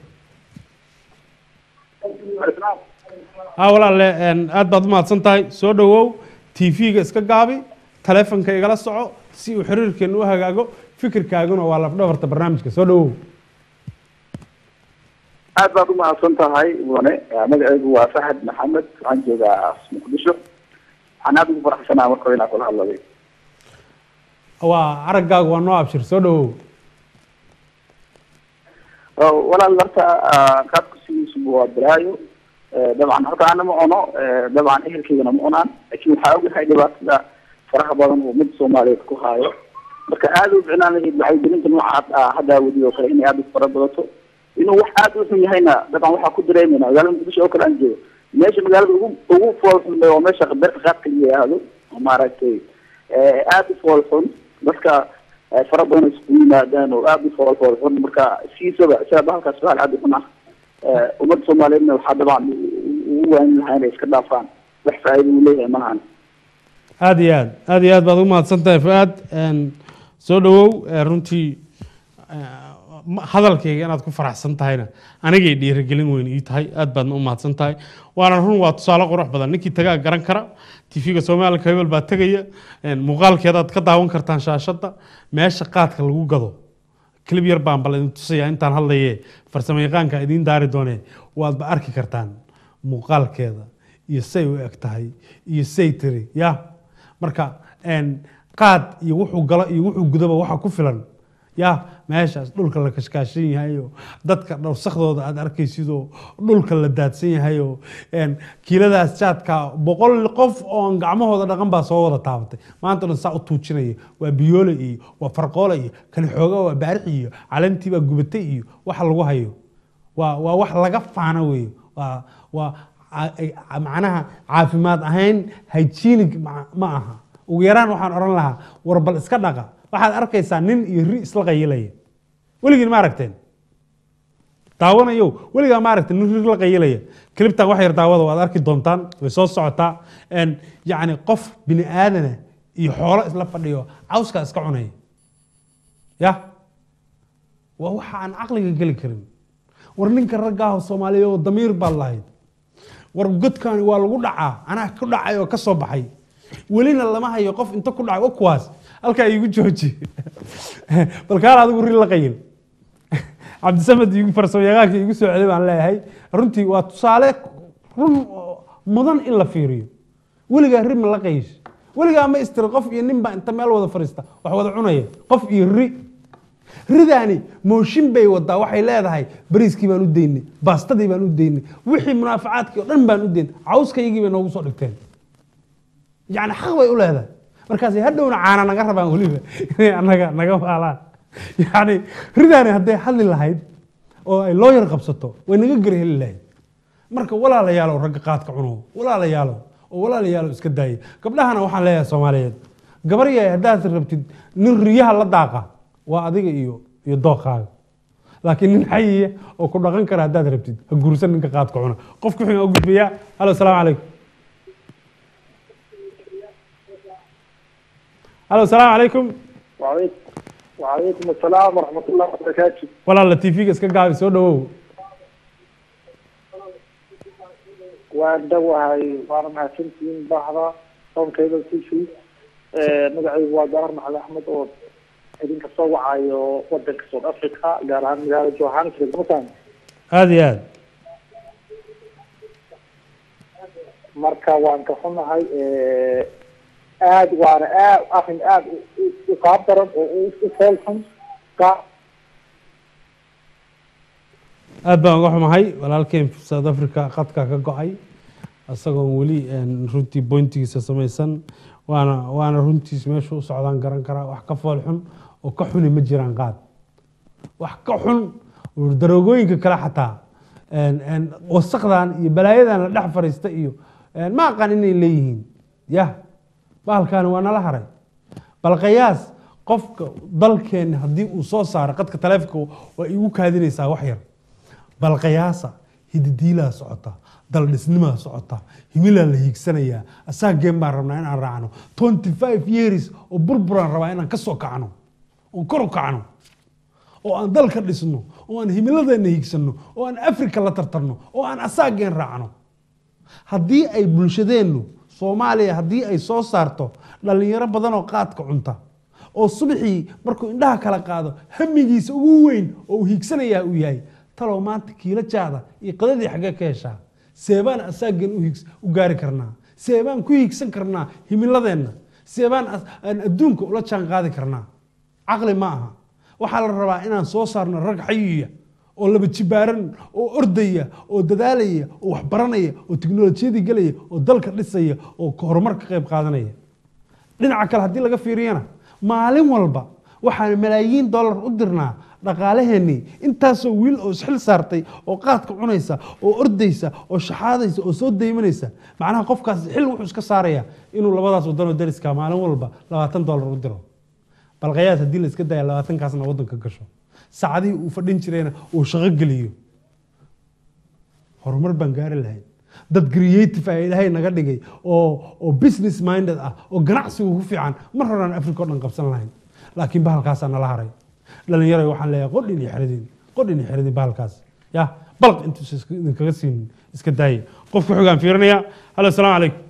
ha walaalle aad baad u mahadsan tahay soo dhowow t v-ga iska gaabi taleefonka igala soco si uu xiriirkeena u hagaago fikirkaaguna waa lafdhabarta barnaamijka soo dhowow aad baad u mahadsan tahay mudane magacaygu waa faxad maxamed waxaan joogaa muqdisho waxaan aada ugu faraxsanaa marka inaan kula hadladay waa araggaagu waa noo abshir soo dhowow walaal horta qaabka sidiisuba waa balaayo dabcan horta ana ma cuno dabcan ehelkeygana ma cunaan laakiin waxaa ogahay dhibaatada faraha badan oo mid soomaaliyeed ku haayo marka aada u ficnaan lahayd wacyigelinta noocaas ah haddaa wadi oo kale inay aada u fara badato inuu wax aada u xun yahayna dabcan waxaa ku dareemayna magaalada muqdisho oo kale aan joogo meesha magaalada ugu ugu fool xun waa meesha beerta qaadka la yidhaahdo oo maaragtay aada u fool xun dadka fara badan isku yimaadaan oo aada u fool fool xun marka siisaba sidaa halkaas bahal aada u xun ah ummadda soomaaliyeedna waxaa dabcan ugu waanin lahaa inay iska dhaafaan wax faa'iida uu leeyahay malahan aada iyo aad aada iyo aad baad ugu mahadsan tahay fu-aad soo dhowow runtii hadalkayga inaad ku faraxsan tahayna anigay dhiirigelin weyn ii tahay aad baadna u mahadsan tahay waana run waa tusaale qurux badan ninkii tagaa garan kara tv-ga soomaaliya hebel baa tegaya muuqaalkeedaad ka daawan kartaan shaashadda meesha qaadka lagu gado clib yar baan bal idin tusaya intaan hadlaye farsamo yaqaanka idiin daari doonee waadba arki kartaan muuqaalkeeda iyo say u eg tahay iyo say tiri ya marka qaad iyo wuxuu galo iyo wuxuu gudaba waxa ku filan ya meeshaas dhulka la kashkaashan yahayo dadka dhowrsakdooda aad arkaysidoo dhulka la daadsan yahayo kiiladaas jaadka boqol qof oon gacmahooda dhaqan baa soo wada taabatay maanta dhan saa u tuujinaya waa biyoole iyo waa farqoole iyo kani xooga waa baarixi iyo calantii baa gubatay iyo waxa lagu hayo waa waa wax laga faano weeyo waa waa macnaha caafimaad ahayn hygienic ma aha ugu yaraan waxaan odhan lahaa war bal iska dhaqa waxaad arkaysaa nin iyo ri isla qayilaya weligiin ma aragteen daawanayo weligaa ma aragteen nin ri la qayilaya cliptan wax yar daawada waad arki doontaan way soo socotaa yacni qof bini aadana iyo xoolo isla fadhiyo cawskaa iska cunaya ya waa waxa aan caqliga geli karin war ninka raggaaho soomaaliya oo damiir baad lahayd war godkani waa lagu dhacaa anaa ku dhacay oo ka soo baxay welina lama hayo qof inta ku dhacay o kuwaas halkaa iigu jooji bal kaal adigu ri la qayil cabdisamed igu farsamo yaqaanka igu soo celay baan leeyahay runtii waa tusaale run mudan in la fiiriyo weligaa ri ma la qayish weligaa ma istiri qof iyo nin baa inta meel wada fadhiista wax wada cunaya qof iyo ri ridaani mooshin bay wadaa waxay leedahay bariiskii baan u daynay baastadii baan u daynay wixii munaafacaadkii oo dhan baan u daynay cawskaygii bay noogu soo dhigteen yani xaq bay u leedahay markaasay hadhowna caana naga rabaan weliba inay anaga naga maalaan yani ridaani hadday hadli lahayd oo ay looyar qabsato way naga gari heli lahayd marka walaalayaalow ragga qaadka cuno walaalayaalow oo walaalayaalow iska daaya gabdhahana waxaan leeyahay soomaaliyeed gabar yahay haddaad rabtid nin riyaha la daaqa waa adiga iyo iyo dooqaaga laakiin nin xayiya oo ku dhaqan kara haddaad rabtid ha guursan ninka qaadka cuna qofka wuxuu u gudbayaa halo asalaamu calaykum halo asalaamu calaykum وعليكم وعليكم السلام ورحمة الله وبركاته walaala tv-ga iska gaabi soo dhawow waan dhowahay waana mahadsantihiin baxda sonkeyda t v magacaygu waa garar maxamed axmed oo idinka soo wacayo wadanka south africa gaar ahaan magaalada johannesburg masan aada iyo aad marka waan ka xunahay aad waana aad arrin aad u qaab daran oo u u foolxun ka aad baan uga xumahay walaalkeen south africa khadka ka go-ay isagoon weli een, runtii bointigiisa samaysan waana waana runtiis meesha u socdaan garan karaa wax ka fool xun oo ka xuni ma jiraan qaad wax ka xun oo daroogooyinka kale xataa een, een, wasaqdan iyo balaayadan la dhex fariista iyo een, ma aqaan inay leeyihiin yah bahalkaani waa nala haray bal qiyaas qofka dalkeena haddii uu soo saaro qadka taleefonka waa igu kaadinaysaa wax yar bal qiyaasa hididiilaa socota daldhisnimaa socota himilaa la hiigsanayaa asaageen baan rabnaa inaan raacno twenty five years oo burburaan rabaa inaan ka soo kacno oon kor u kacno oo aan dalka dhisno oo aan himiladeena hiigsanno oo aan africa la tartarno oo aan asaageen raacno haddii ay bulshadeennu soomaaliya haddii ay soo saarto dhallinyaro badan oo qaadka cunta oo subaxii markuu indhaha kala qaado hamigiisa ugu weyn oo uu hiigsanayaa uu yahay talow maanta kiila jaada iyo qadadii xaggee ka heshaa seebaan asaageen u hiigs- u gaari karnaa seebaan ku hiigsan karnaa himiladeenna seebaan as- aan adduunka ula jaan qaadi karnaa caqli ma aha waxaa la rabaa inaan soo saarno rag xayiya oo laba jibaaran oo ordaya oo dadaalaya oo waxbaranaya oo tiknolojiyadii gelaya oo dalka dhisaya oo horumar ka qayb qaadanaya dhinaca kale haddii laga fiiriyana maalin walba waxaan malaayiin dollar u dirnaa dhaqaalaheennii intaasoo wiil oo isxil saartay oo qaadka cunaysa oo ordaysa oo shaxaadaysa oo soo daymanaysa macnaha qofkaas xil wuxuu iska saaraya inuu labadaas wadanoo dariska maalin walba labaatan dollar u diro bal qiyaas haddii la iska daya labaatankaasna waddanka gasho saacadihii uu fadhin jirayna uu shaqo geliyo horumar baan gaari lahayn dad creative ah ilaahay naga dhigay oo oo business minded ah oo ganacsigu ku fiican mar horaan africa oo dhan qabsan lahayn laakiin bahalkaasaa nala haray dhalinyaro waxaan leeyahay qodhin iyo xeradin qodhin iyo xeradin bahalkaas ya balq intuusa iska- idinkaga siinin iska daaya qofka xogaan fiirinaya halo asalaamu calaykum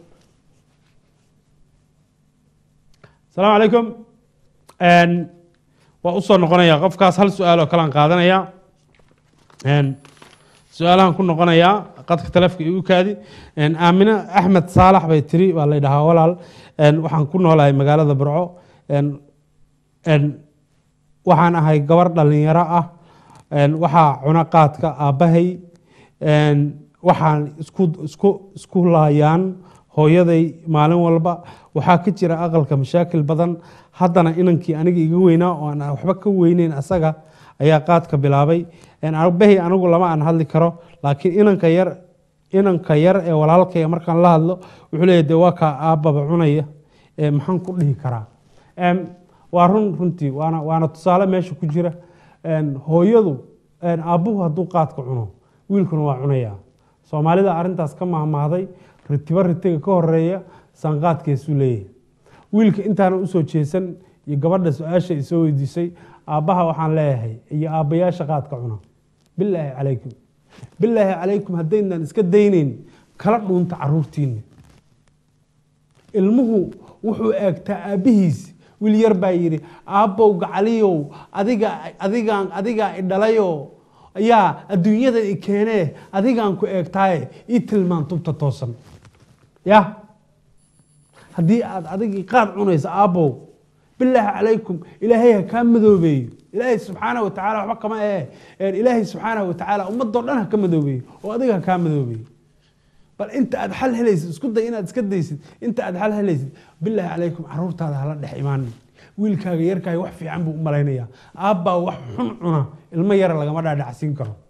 asalaamu calaykum Een, waa usoo noqonaya qofkaas hal su-aal oo kalean qaadanaya Een, su-aalahan ku noqonayaa qadka taleefka igu kaadi Een, aamine axmed saalax bay tiri waa la dhahaa walaal Een, waxaan ku noolahay magaalada burco Een, een, waxaan ahay gabar dhalinyaro ah Een, waxaa cuna qaadka aabbahay Een, waxaan isku isku isku laayaan hooyaday maalin walba waxaa ka jira aqalka mashaakil badan haddana inankii aniga iga weynaa oo aan waxba ka weyneyn asaga ayaa qaadka bilaabay Een, aabbahay anigu lama aan hadli karo laakiin inanka yar inanka yar ee walaalkaya markaan la hadlo wuxuu leeyahay dee waa kaa aabbaba cunaya Ee, maxaan ku dhihi karaa Een, waa run runtii waana waana tusaale meesha ku jira Een, hooyadu een, aabbuhu hadduu qaadka cuno wiilkuna waa cunayaa soomaalida arrintaas ka mahmahday ritiba ritiga ka horeeya sanqaadkeesuu leeyahay wiilka intaana usoo jeesan iyo gabadha su-aasha isoo weydiisay aabbaha waxaan leeyahay iyo aabbayaasha qaadka cuna bilaahi calaykum bilaahi calaykum haddaynaan iska daynayn kala dhuunta caruurtiinna ilmuhu wuxuu eegtaa aabbihiis wiil yar baa yidhi aabbow gacaliyow adiga adigaan adigaa i dhalayo ayaa adduunyada i keenee adigaan ku eegtaaye ii tilmaan tubta toosan ya haddii aad adigii qaad cunaysa aabbow bilaahi calaykum ilaahay ha kaa madoobeeyo ilaahay subxaanahu watacaala waxba kama ee Een, ilaahay subxaanahu watacaala ummadoo dhan ha ka madoobeeyo oo adiga ha kaa madoobeeyo bal inta aad xal helaysid isku day inaad iska daysid inta aad xal helaysid bilaahi calaykum caruurtaada hala dhex imaanin wiilkaaga yarkaaga wax fiican buu u malaynayaa aabbaa wax xun cuna ilmo yara lagama dhaadhacsiin karo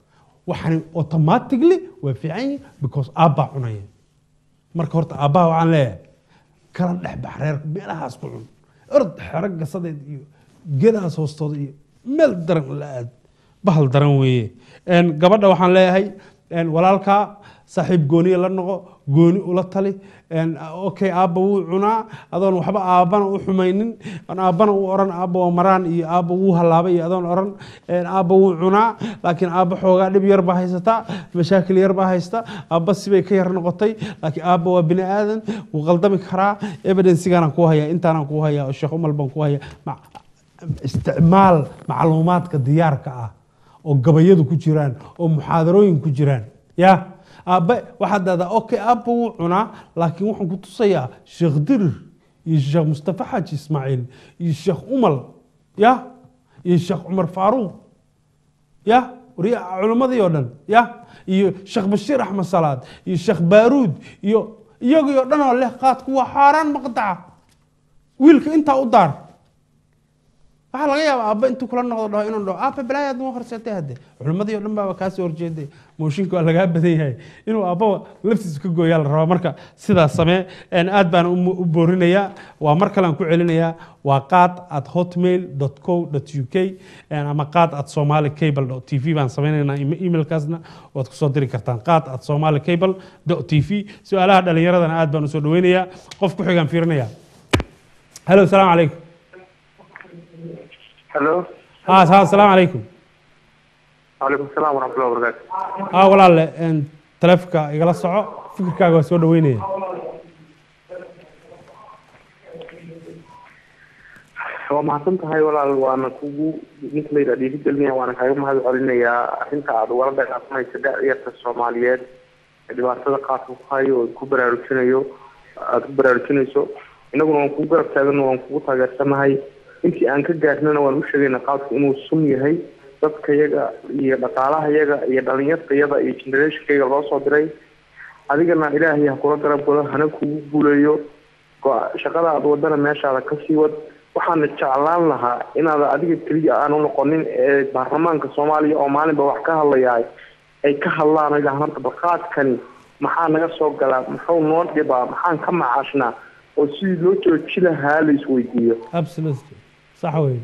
waxani automatically waa fiican yihin because aabbaa cunaya marka horta aabbaha waxaan leeyahay kala dhex bax reerka meelahaas ku cun ord xero gasadeed iyo gedahaas hoostooda iyo meel daran la aad bahal daran weeye Een, gabadha waxaan leeyahay een, walaalkaa saaxiib gooniya la noqo gooni ula tali Een, okay aabba wuu cunaa adoon waxba aabbana u xumaynin aan aabbana u oran aabba waa maraan iyo aabba wuu halaabay iyo adoon oran Een, aabba wuu cunaa laakiin aabba xoogaa dhib yar baa haysataa mashaakil yar baa haysta aabba sibay ka yar noqotay laakiin aabba waa bini aadan wuu qaldami karaa evidensigaanaan kuu hayaa intaanaan kuu hayaa oo sheekh umal baan kuu hayaa Ma- isticmaal macluumaadka diyaarka ah oo gabayadu ku jiraan oo muxaadarooyin ku jiraan ya aabbe waxaad dahdaa okay aabba wuu cunaa laakiin waxaan ku tusayaa sheekh dirir iyo sheekh mustafa xaaji ismaaciil iyo sheekh umal ya iyo sheekh cumar faaruuq ya wariya culimmadii oo dhan ya iyo sheekh bashiir axmed salaad iyo sheekh baaruud iyo iyagii oo dhan oo leh qaadku waa xaaraan maqdaca wiilka intaa u daar waxaa laga yaabaa aabba intuu kula noqdo dhaho inuu dhaho aabba balaayaad noo horseetay hadde culimmadii oo dhan baaba kaasoo horjeeday mooshinka waa lagaa badan yahay inuu aabbaba laftiisa ka gooyaa la rabaa marka sidaas samee Een, aad baan u u boorinayaa waa mar kalean ku celinayaa waa qaad at hotmail co uk ama qaad at somali cable t v baan sameynaynaa ema- emailkaasna waad kusoo diri kartaan qaad at somali cable t v su-aalaha dhalinyaradana aad baan usoo dhaweynayaa qof ku xigaan fiirinaya halo asalaamu calaykum هلو ها ها السلام عليكم وعليكم السلام ورحمة الله وبركاته ها walaale een, taleefanka igala soco fikirkaaga waa soo dhaweynaya waa mahadsan tahay walaal waana kugu ninka la yidhaha dhiirigelinaya waana kaaga mahad celinayaa arrinta aad ugala dhaqaasanaysa da'yarta soomaaliyeed ee dhibaatada qaadka ku hayo oo ku baraarujinayo aada ku baraarujinayso innaguna waan kugu garab taagano waan kugu taageersanahay intii aan ka gaarnana waan u sheegayna qaadku inuu sun yahay dadka yaga iyo dhaqaalaha yaga iyo dhalinyarta yada iyo generationkayga loo soo diray adigana ilaahay ha kula garab galo hana kugu guuleeyo go- shaqada aad wadana meeshaada kasii wad waxaana jeclaan lahaa inaad adiga keliya aanu noqonin ee baarlamaanka soomaaliya oo maalinba wax ka hadlayahay ay ka hadlaan oo yidhahaan horta balqaadkani maxaa naga soo galaa muxuu noo dhibaa maxaan ka macaashnaa oo sidii loo jooji lahaa la isweydiiyo absolutely sax wey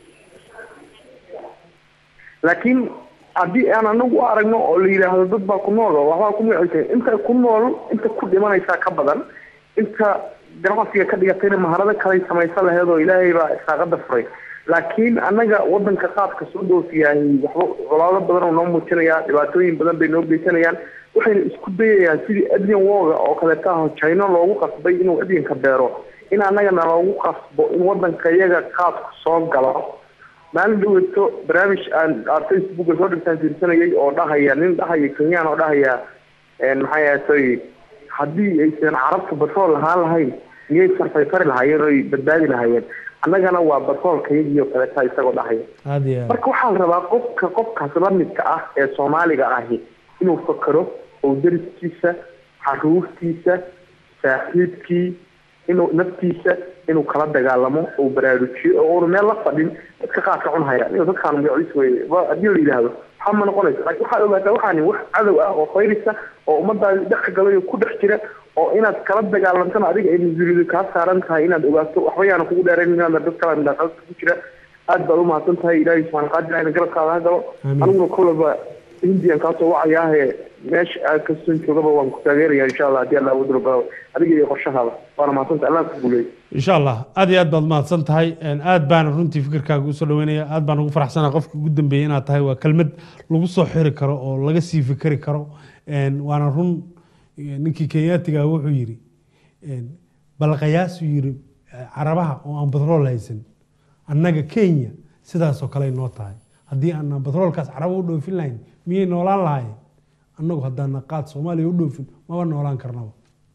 laakiin haddii aan anagu u aragno oo la yidhaahdo dad baa ku nool oo waxbaa ku magacisa inta ku nool inta ku dhimanaysaa ka badan inta ganacsiga ka dhigatayna maharado kalay samaysan laheed oo ilaahay baa isaaqada furay laakiin annaga wadanka qaadka soo dhoofiyahay waxba colaado badan oo noo muujinayaa dhibaatooyin badan bay noo geysanayaan waxayna isku dayayaan sidii adrian woga oo kaleeta ah china loogu qasbay inuu adrianka beero in annagana loogu qasbo in wadanka iyaga qaadku soo galo maalin dhaweeto barnaamij aan aan facebooka soo dhigtaan fiirsanayay oo dhahaya nin dhahaya kenyaan oo dhahaya een maxay ahaatay haddii aysan carabta batrool lahaan lahayn miyay sarfayfari lahaayeen oo ay badbaadi lahaayeen annagana waa batroolka iyagii oo kaleeta isagoo dhahaya aad iyo aad marka waxaa la rabaa qofka qofkaas la midka ah ee soomaaliga ahi inuu fakero oo dariskiisa caruurtiisa saaxiibkii inuu naftiisa inuu kala dagaalamo oo baraarujiyo oo uuna meel la fadhin dadka qaadka cunhaya inuu dadkaan magaciis wey ba- haddii la yidhaahdo waxaa ma noqonaysa laakiin waxaad ogaataa waxaani wax cadow ah oo fayrisa oo ummadaadi dhex galay oo ku dhex jira oo inaad kala dagaalantana adiga ay mas-uuliyadu kaa saaran tahay inaad ogaato waxba yaana kugu dheerayn inaad dad kala midaqaadka ku jira aad baad umahadsan tahay ilaahay subxaana qaadir ina garabkaada ha galo Amiin. aniguna kolaba hindiyan kaasoo wacayaahe meesha aad kastoon joogaba waan ku taageeraya insha allah haddii alla awood rabaa adiga iyo qorshahaada waana mahadsantahay allah ku guuleeyo insha allah aad iyo aad baad mahadsan tahay Een, aad baan runtii fikirkaaga usoo dhaweynaya aad baan ugu faraxsanahay qofka ugu dambeeyay inaad tahay waa kelmad lagu soo xiri karo oo laga sii fikeri karo Een, waana run eh, ninkii kenyaatiga wuxuu yidhi een, balqayaasuu yidhi eh, carabaha oo aan batrool haysan annaga kenya sidaasoo kale noo tahay haddii aanan batroolkaas caraba u dhoofin lahayn miyay noolaan lahaayeen annagu haddaana qaad soomaaliya u dhoofin maba noolaan karnaba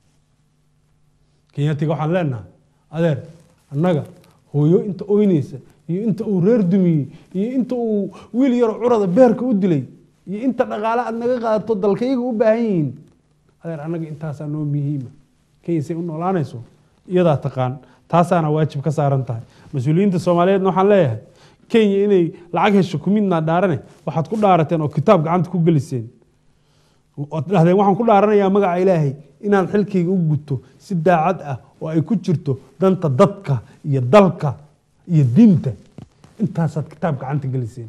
kenyaatiga waxaan leenahay adeer annaga hooyo inta oynaysa iyo inta uu reer dumiyey iyo inta uu wiil yaro curada beerka u dilay iyo inta dhaqaale aad naga qaadato dalkayaga u baahan yihiin adeer annaga intaasaa noo muhiima kenya say u noolaanayso iyadaa taqaan taasaana waajib ka saaran tahay mas-uuliyiinta soomaaliyeedna waxaan leeyahay kenya inay lacag hesho kumidnaa dhaarane waxaad ku dhaarateen oo kitaab gacanta ku geliseen ood dhahdeen waxaan ku dhaaranayaa magaca ilaahay inaan xilkayga u guto si daacad ah oo ay ku jirto danta dadka iyo dalka iyo diinta intaasaad kitaab gacanta geliseen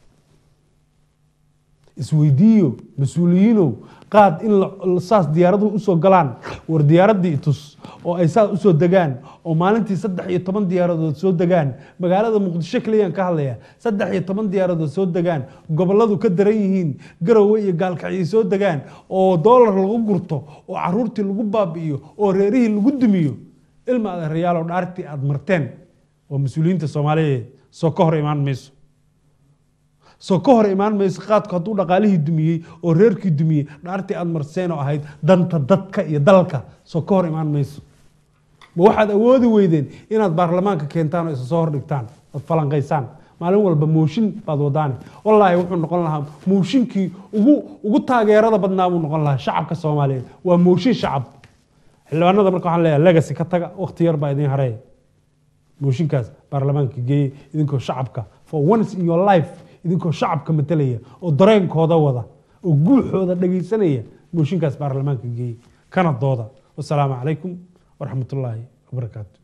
isweydiiyo mas-uuliyiinow qaad in la- saas diyaaraduhu usoo galaan war diyaaraddii itus oo ay saas usoo degaan oo maalintii saddex iyo toban diyaaradood soo degaan magaalada muqdisho keliyaan ka hadlaya saddex iyo toban diyaaradood soo degaan gobolladu ka daran yihiin garowe iyo gaalkacyo soo degaan oo doolar lagu gurto oo caruurtii lagu baabi'iyo oo reerihii lagu dumiyo ilma adeerayaal oo dhaartii aad marteen oo mas-uuliyiinta soomaaliyeed soo ka hor imaan mayso soo ka hor imaan mayso qaadku hadduu dhaqaalihii dumiyey oo reerkii dumiyey dhaartii aad marseen oo ahayd danta dadka iyo dalka soo ka hor imaan mayso ma waxaad awoodi weydeen inaad baarlamaanka keentaan oo isa soo hordhigtaan ood falanqaysaan maalin walba mooshin baad wadaane wallaahi wuxuu noqon lahaa mooshinkii ugu ugu taageerada badnaa buu noqon lahaa shacabka soomaaliyeed waa mooshin shacab xildhibaanada marka waxaan leeyahay legacy ka taga waqti yar baa idin hareeya mooshinkaas baarlamaanka geeye idinkoo shacabka for once in your life idinkoo shacabka matalaya oo dareenkooda wada oo guuxooda dhegaysanaya mooshinkaas baarlamaanka geeye kana dooda wasalaamu calaykum waraxmatullaahi wabarakaatu